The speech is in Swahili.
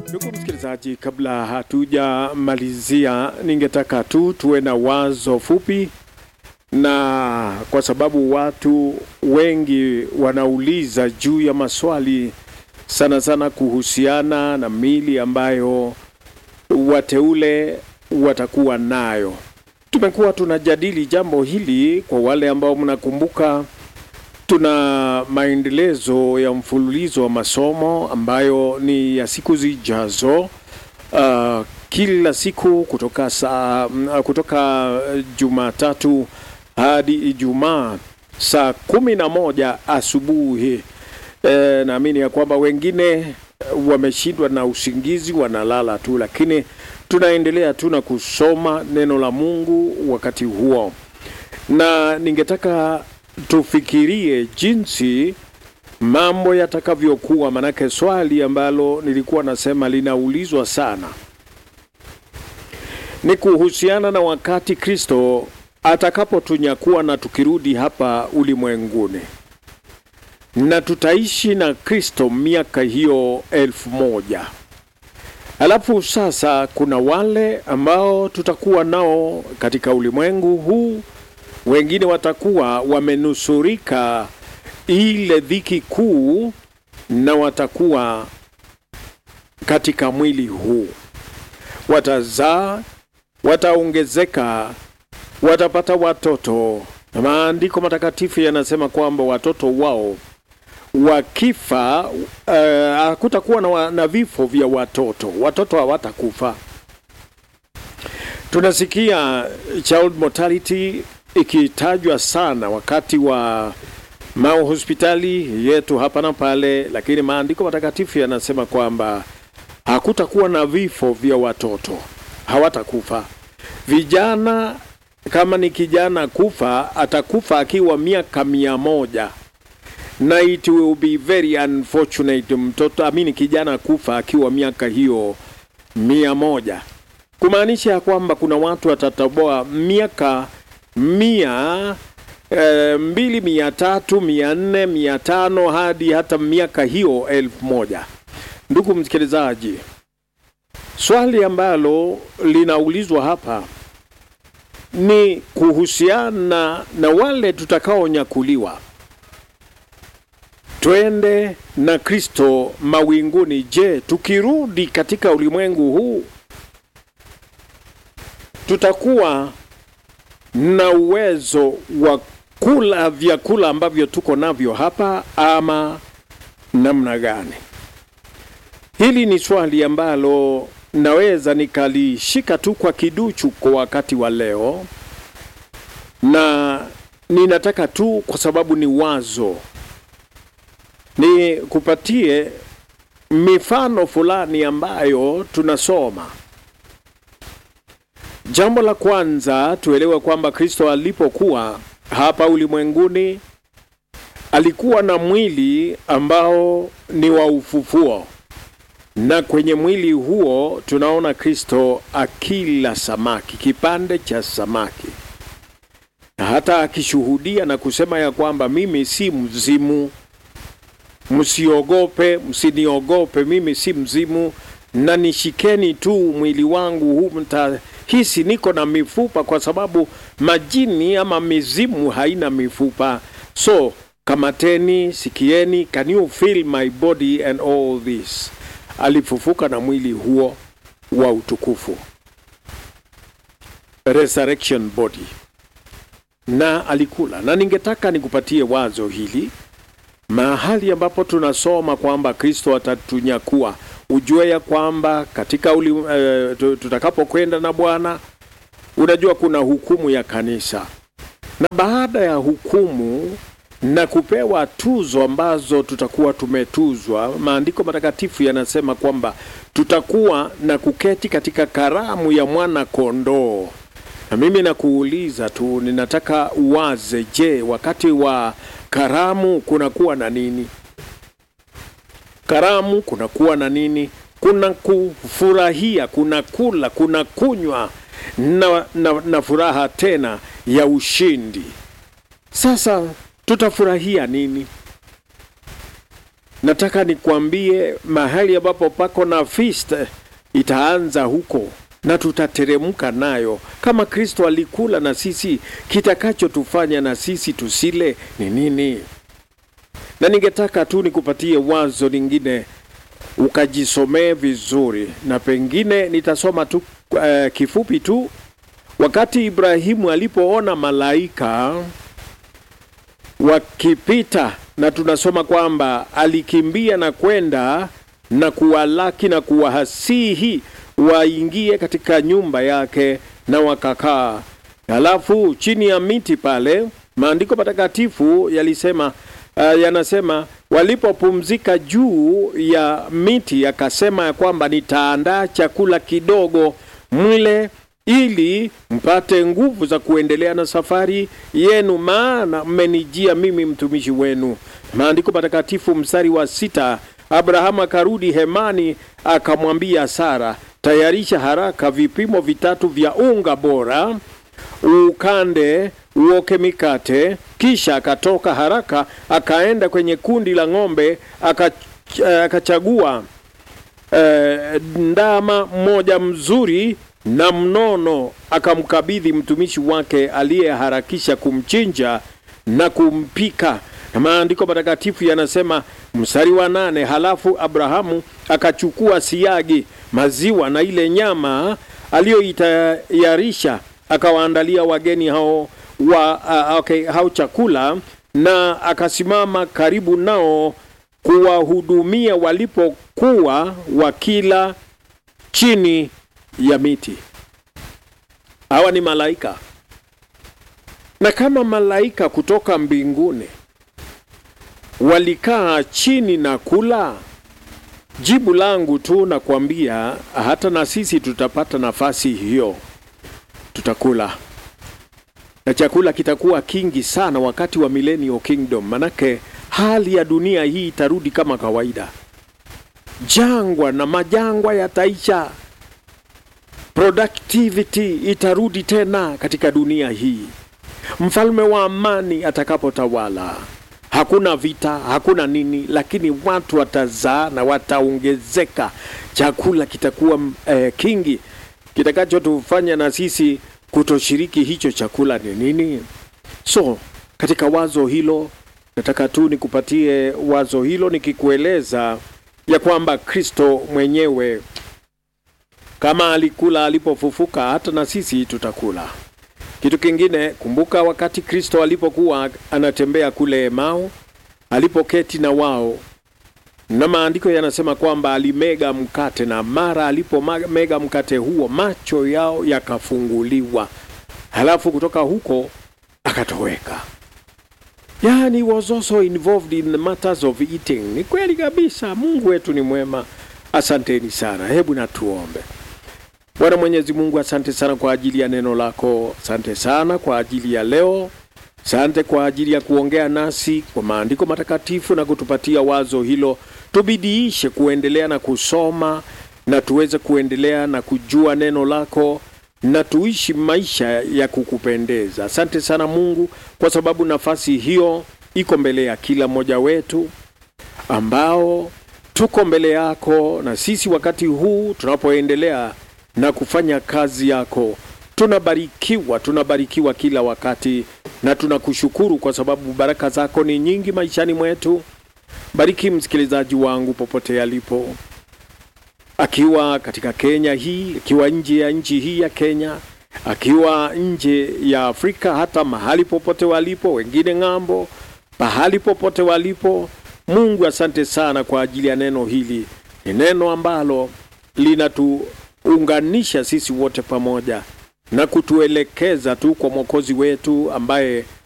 Ndugu msikilizaji, kabla hatujamalizia, ningetaka tu tuwe na wazo fupi, na kwa sababu watu wengi wanauliza juu ya maswali sana sana kuhusiana na mili ambayo wateule watakuwa nayo. Tumekuwa tunajadili jambo hili. Kwa wale ambao mnakumbuka, tuna maendelezo ya mfululizo wa masomo ambayo ni ya siku zijazo, uh, kila siku kutoka saa kutoka Jumatatu hadi Ijumaa saa kumi na moja asubuhi. E, naamini ya kwamba wengine wameshindwa na usingizi wanalala tu, lakini tunaendelea tu na kusoma neno la Mungu wakati huo, na ningetaka tufikirie jinsi mambo yatakavyokuwa, manake swali ambalo nilikuwa nasema linaulizwa sana ni kuhusiana na wakati Kristo atakapotunyakuwa na tukirudi hapa ulimwenguni na tutaishi na Kristo miaka hiyo elfu moja. Alafu sasa kuna wale ambao tutakuwa nao katika ulimwengu huu, wengine watakuwa wamenusurika ile dhiki kuu, na watakuwa katika mwili huu, watazaa, wataongezeka, watapata watoto. Na maandiko matakatifu yanasema kwamba watoto wao wakifa hakutakuwa uh, na, na vifo vya watoto. Watoto hawatakufa. Tunasikia child mortality ikitajwa sana wakati wa mahospitali yetu hapa na pale, lakini maandiko matakatifu yanasema kwamba hakutakuwa na vifo vya watoto, hawatakufa. Vijana, kama ni kijana kufa, atakufa akiwa miaka mia moja na it will be very unfortunate mtoto amini kijana kufa akiwa miaka hiyo mia moja, kumaanisha ya kwamba kuna watu watatoboa miaka mia e, mbili mia tatu mia nne mia tano hadi hata miaka hiyo elfu moja. Ndugu msikilizaji, swali ambalo linaulizwa hapa ni kuhusiana na wale tutakaonyakuliwa twende na Kristo mawinguni. Je, tukirudi katika ulimwengu huu tutakuwa na uwezo wa kula vyakula ambavyo tuko navyo hapa ama namna gani? Hili ni swali ambalo naweza nikalishika tu kwa kiduchu kwa wakati wa leo, na ninataka tu kwa sababu ni wazo ni kupatie mifano fulani ambayo tunasoma. Jambo la kwanza tuelewe kwamba Kristo alipokuwa hapa ulimwenguni alikuwa na mwili ambao ni wa ufufuo, na kwenye mwili huo tunaona Kristo akila samaki, kipande cha samaki, na hata akishuhudia na kusema ya kwamba mimi si mzimu Msiogope, msiniogope, mimi si mzimu, na nishikeni tu mwili wangu huu, mtahisi niko na mifupa, kwa sababu majini ama mizimu haina mifupa. So kamateni, sikieni, can you feel my body and all this. Alifufuka na mwili huo wa utukufu, resurrection body, na alikula. Na ningetaka nikupatie wazo hili mahali ambapo tunasoma kwamba Kristo atatunyakua, ujue ya kwamba katika uli, uh, tutakapokwenda na Bwana, unajua kuna hukumu ya kanisa, na baada ya hukumu na kupewa tuzo ambazo tutakuwa tumetuzwa, maandiko matakatifu yanasema kwamba tutakuwa na kuketi katika karamu ya mwana kondoo. Na mimi nakuuliza tu, ninataka uwaze, je, wakati wa karamu kunakuwa na nini? Karamu kunakuwa na nini? Kuna kufurahia, kuna kula, kuna kunywa na, na, na furaha tena ya ushindi. Sasa tutafurahia nini? nataka nikwambie mahali ambapo pako na feast itaanza huko na tutateremka nayo kama Kristo alikula na sisi. Kitakachotufanya na sisi tusile ni nini? Na ningetaka tu nikupatie wazo lingine ukajisomee vizuri, na pengine nitasoma tu uh, kifupi tu. Wakati Ibrahimu alipoona malaika wakipita, na tunasoma kwamba alikimbia na kwenda na kuwalaki na kuwahasihi waingie katika nyumba yake na wakakaa. Halafu chini ya miti pale, maandiko matakatifu yalisema uh, yanasema walipopumzika juu ya miti, akasema ya kwamba nitaandaa chakula kidogo mle ili mpate nguvu za kuendelea na safari yenu, maana mmenijia mimi mtumishi wenu. Maandiko matakatifu mstari wa sita, Abrahamu akarudi hemani akamwambia Sara, tayarisha haraka vipimo vitatu vya unga bora, ukande uoke mikate. Kisha akatoka haraka akaenda kwenye kundi la ng'ombe akachagua eh, ndama mmoja mzuri na mnono, akamkabidhi mtumishi wake aliyeharakisha kumchinja na kumpika. Na maandiko matakatifu yanasema mstari wa nane, halafu Abrahamu akachukua siagi, maziwa na ile nyama aliyoitayarisha akawaandalia wageni hao wa uh, okay, hao chakula, na akasimama karibu nao kuwahudumia walipokuwa wakila chini ya miti. Hawa ni malaika, na kama malaika kutoka mbinguni walikaa chini na kula, jibu langu tu nakwambia, hata na sisi tutapata nafasi hiyo, tutakula na chakula kitakuwa kingi sana wakati wa millennial kingdom, manake hali ya dunia hii itarudi kama kawaida. Jangwa na majangwa yataisha, productivity itarudi tena katika dunia hii, mfalme wa amani atakapotawala. Hakuna vita, hakuna nini, lakini watu watazaa na wataongezeka, chakula kitakuwa eh, kingi. Kitakachotufanya na sisi kutoshiriki hicho chakula ni nini? So katika wazo hilo, nataka tu nikupatie wazo hilo nikikueleza ya kwamba Kristo mwenyewe kama alikula alipofufuka, hata na sisi tutakula. Kitu kingine, kumbuka wakati Kristo alipokuwa anatembea kule Emau, alipoketi na wao, na maandiko yanasema kwamba alimega mkate, na mara alipomega mkate huo macho yao yakafunguliwa, halafu kutoka huko akatoweka. Yani, was also involved in the matters of eating. Ni kweli kabisa, Mungu wetu ni mwema. Asanteni sana, hebu na tuombe. Bwana Mwenyezi Mungu, asante sana kwa ajili ya neno lako, asante sana kwa ajili ya leo, asante kwa ajili ya kuongea nasi kwa maandiko matakatifu na kutupatia wazo hilo. Tubidiishe kuendelea na kusoma na tuweze kuendelea na kujua neno lako na tuishi maisha ya kukupendeza. Asante sana Mungu, kwa sababu nafasi hiyo iko mbele ya kila mmoja wetu ambao tuko mbele yako, na sisi wakati huu tunapoendelea na kufanya kazi yako, tunabarikiwa, tunabarikiwa kila wakati, na tunakushukuru kwa sababu baraka zako ni nyingi maishani mwetu. Bariki msikilizaji wangu popote alipo, akiwa katika Kenya hii, akiwa nje ya nchi hii ya Kenya, akiwa nje ya Afrika, hata mahali popote walipo, wengine ng'ambo, pahali popote walipo. Mungu, asante sana kwa ajili ya neno hili. Ni neno ambalo linatuunganisha sisi wote pamoja na kutuelekeza tu kwa Mwokozi wetu ambaye